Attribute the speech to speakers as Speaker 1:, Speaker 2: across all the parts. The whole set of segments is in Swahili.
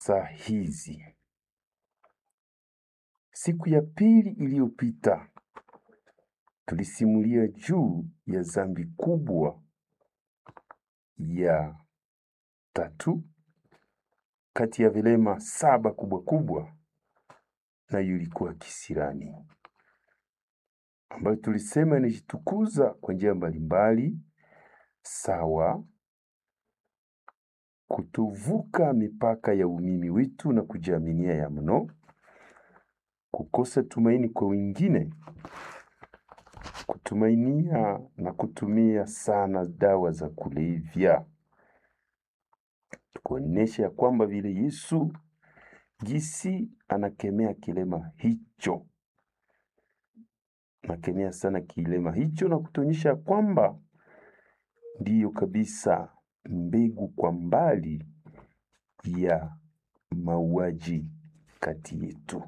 Speaker 1: saa hizi. Siku ya pili iliyopita tulisimulia juu ya dhambi kubwa ya tatu kati ya vilema saba kubwa kubwa, nayo ilikuwa kisirani, ambayo tulisema inajitukuza kwa njia mbalimbali, sawa kutovuka mipaka ya umimi wetu na kujiaminia ya mno, kukosa tumaini kwa wengine, kutumainia na kutumia sana dawa za kulevya. Tukuonyesha ya kwamba vile Yesu jinsi anakemea kilema hicho, anakemea sana kilema hicho na kutuonyesha kwamba ndiyo kabisa mbegu kwa mbali ya mauaji kati yetu.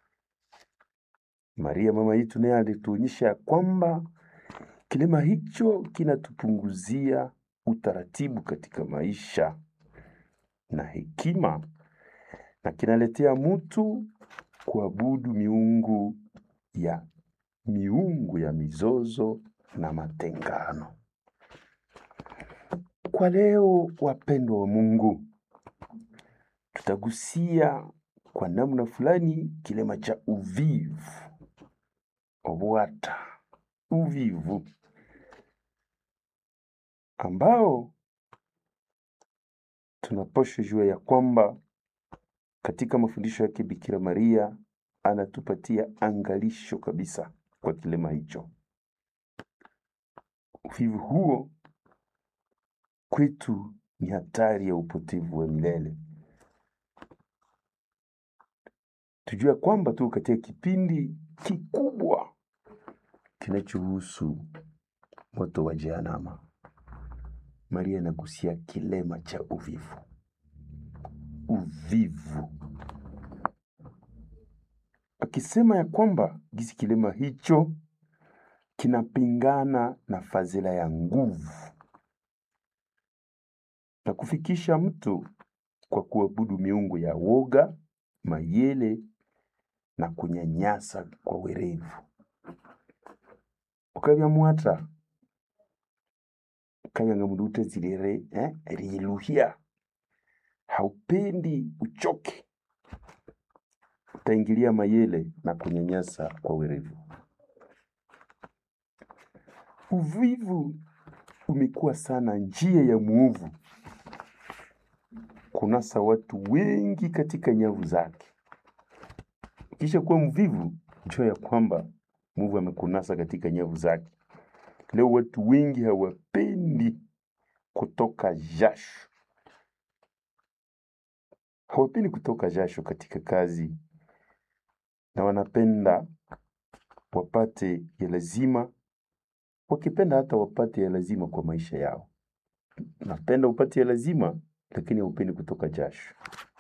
Speaker 1: Maria mama yetu naye alituonyesha kwamba kilema hicho kinatupunguzia utaratibu katika maisha na hekima, na kinaletea mtu kuabudu miungu ya miungu ya mizozo na matengano. Kwa leo, wapendwa wa Mungu, tutagusia kwa namna fulani kilema cha uvivu, obwata, uvivu ambao tunapaswa jua ya kwamba katika mafundisho yake Bikira Maria anatupatia angalisho kabisa kwa kilema hicho. Uvivu huo kwetu ni hatari ya upotevu wa milele. Tujue kwamba tu katika kipindi kikubwa kinachohusu moto wa Jehanamu. Maria anagusia kilema cha uvivu, uvivu, akisema ya kwamba gisi kilema hicho kinapingana na fadhila ya nguvu na kufikisha mtu kwa kuabudu miungu ya woga, mayele na kunyanyasa kwa werevu. ukavya mwata ukavya mundu utazilire eh, riluhia haupendi uchoke, utaingilia mayele na kunyanyasa kwa werevu. Uvivu umekuwa sana njia ya muovu kunasa watu wengi katika nyavu zake. Kisha kuwa mvivu, jua ya kwamba muvu amekunasa katika nyavu zake. Leo watu wengi hawapendi kutoka jasho, hawapendi kutoka jasho katika kazi, na wanapenda wapate ya lazima, wakipenda hata wapate ya lazima kwa maisha yao. Napenda upate ya lazima, lakini haupendi kutoka jasho.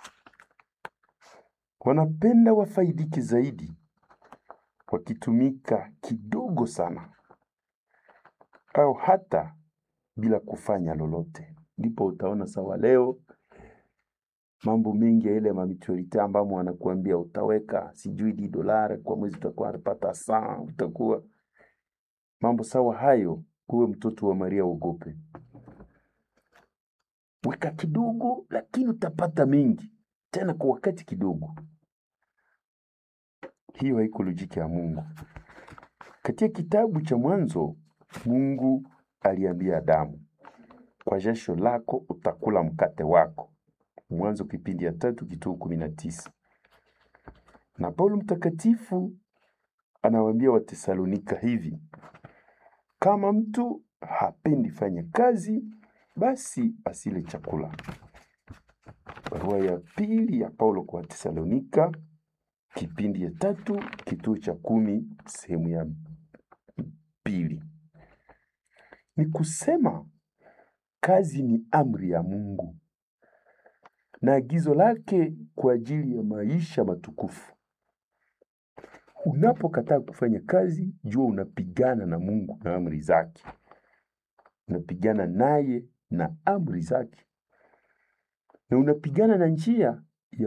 Speaker 1: Wanapenda wafaidike zaidi wakitumika kidogo sana au hata bila kufanya lolote. Ndipo utaona sawa leo mambo mengi ya ile mamitualite ambamo wanakuambia utaweka sijui di dolari kwa mwezi utakuwa unapata saa, utakuwa mambo sawa hayo. Uwe mtoto wa Maria, uogope, weka kidogo, lakini utapata mengi tena kwa wakati kidogo. Hiyo haiko lojiki ya Mungu. Katika kitabu cha Mwanzo, Mungu aliambia Adamu, kwa jasho lako utakula mkate wako. Mwanzo kipindi ya tatu kituo kumi na tisa. Na Paulo mtakatifu anawaambia Watesalonika hivi, kama mtu hapendi fanya kazi, basi asile chakula. Barua ya pili ya Paulo kwa Watesalonika kipindi ya tatu kituo cha kumi sehemu ya pili. Ni kusema kazi ni amri ya Mungu na agizo lake kwa ajili ya maisha matukufu. Unapokataa kufanya kazi, jua unapigana na Mungu na amri zake, unapigana naye na amri zake, na unapigana na njia